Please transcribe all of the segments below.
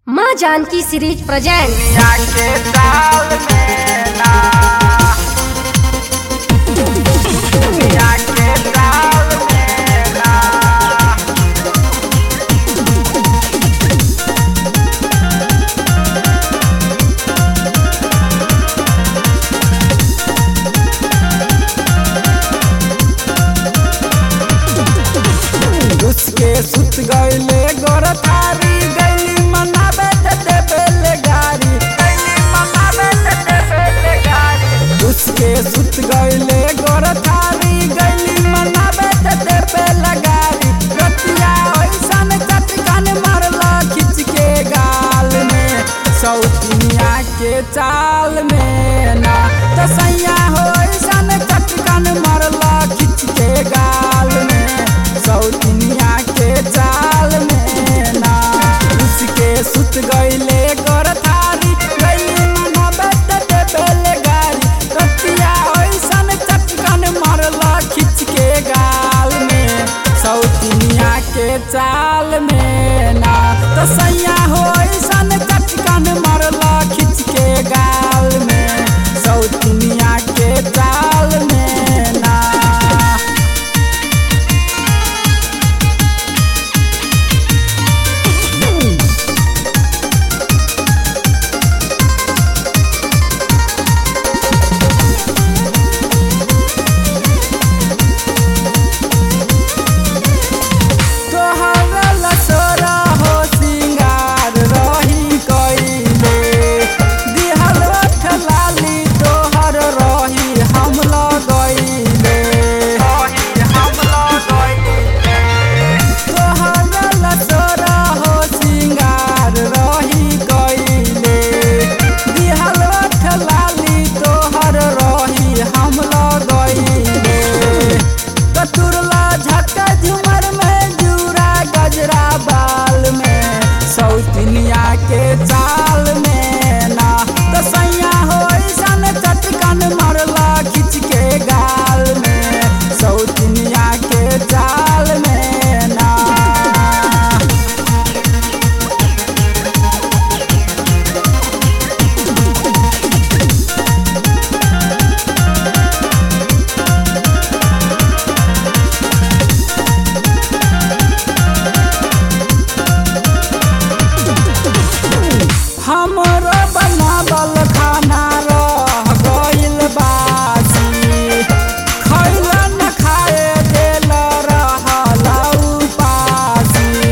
माँ Janaki series present दुनिया के जाल में ना दुनिया के जाल में ना उसके सुत गईले गोर थारी गईली मनाबे ते देबेले गारी गईली मनाबे ते देबेले गारी उसके सुत गईले गोर थारी गईली मनाबे ते देबेले गारी रतिया ऐसन चटकन मारला खिंच के गाल में सौतिनिया के चाल में ना तो सैया हो ऐसन चटकन मारला खिंच के गाल में सौतिनिया के चाल में ना उसके सुत गईले गोर थारी गईली मनबे ते देबेले गारी रतिया ऐसन चटकन मारला खिंच के गाल में सौतिनिया के चाल में ना तो सैया हो ऐसन चटकन मारला खिंच के गाल में सौतिनिया के चाल में ना तोहरा लसोरा हो सिंगार रही कइले दिहल ओठ लाली तोहर रही हम लगइले तोहरा लसोरा हो सिंगार रही कइले दिहल ओठ लाली तोहर रही हम लगइले कतुरला झटका झुमर में जूरा गजरा बाल में सौतनिया के चाल में ना तो सैया हो ऐसन चटकन मरला खिंच के गाल में सौतनिया के चाल में ना हमरो बनावल खाना रह गइल बासी खइल न खाए देल रहल उपासी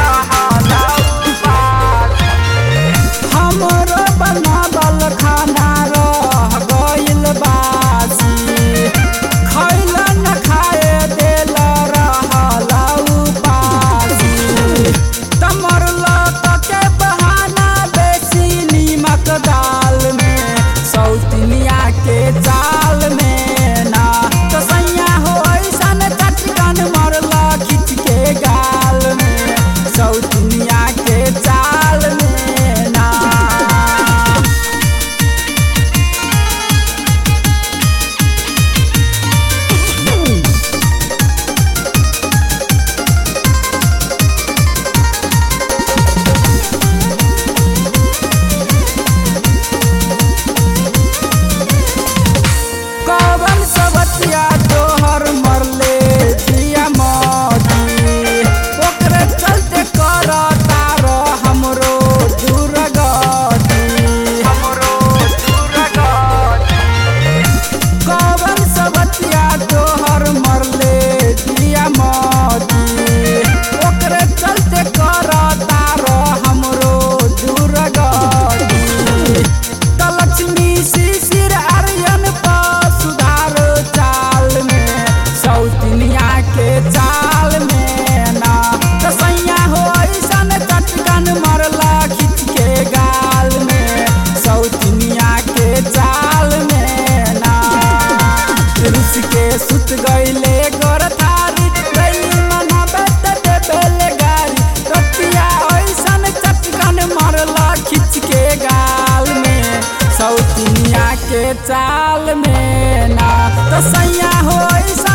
हमरो बनावल खाना रह गइल बासी खइल न खाए देल रहल उपासी तमरल के बहाना बेसी नीमक दाल में सौतनिया के चाल में ना तो सैया हो ऐसन चटकन मरला खिंच के गाल में सौतनिया के चाल में ना कवन सबतिया तोहर मरले जिया मोदी ओकरे चलते कर तार हमरो दुर्गति हमरो दुर्गति कवन सबतिया तोहर मरले जिया मोदी ओकरे चलते कर तार हमरो दुर्गति त लक्ष्मी शिशिर आर्यन पर सुधार चाल में सौतनिया के चाल में ना त सैया हो ऐसन चटकन मरला खिंच के गाल में सौतनिया के चाल में ना रुस के सुत गईले गोर थारी गईली मनाबे ते देबेले गारी रतिया ऐसन चटकन मरला खिंच के गाल में सौतनिया के चाल में ना तो सैया हो ऐसन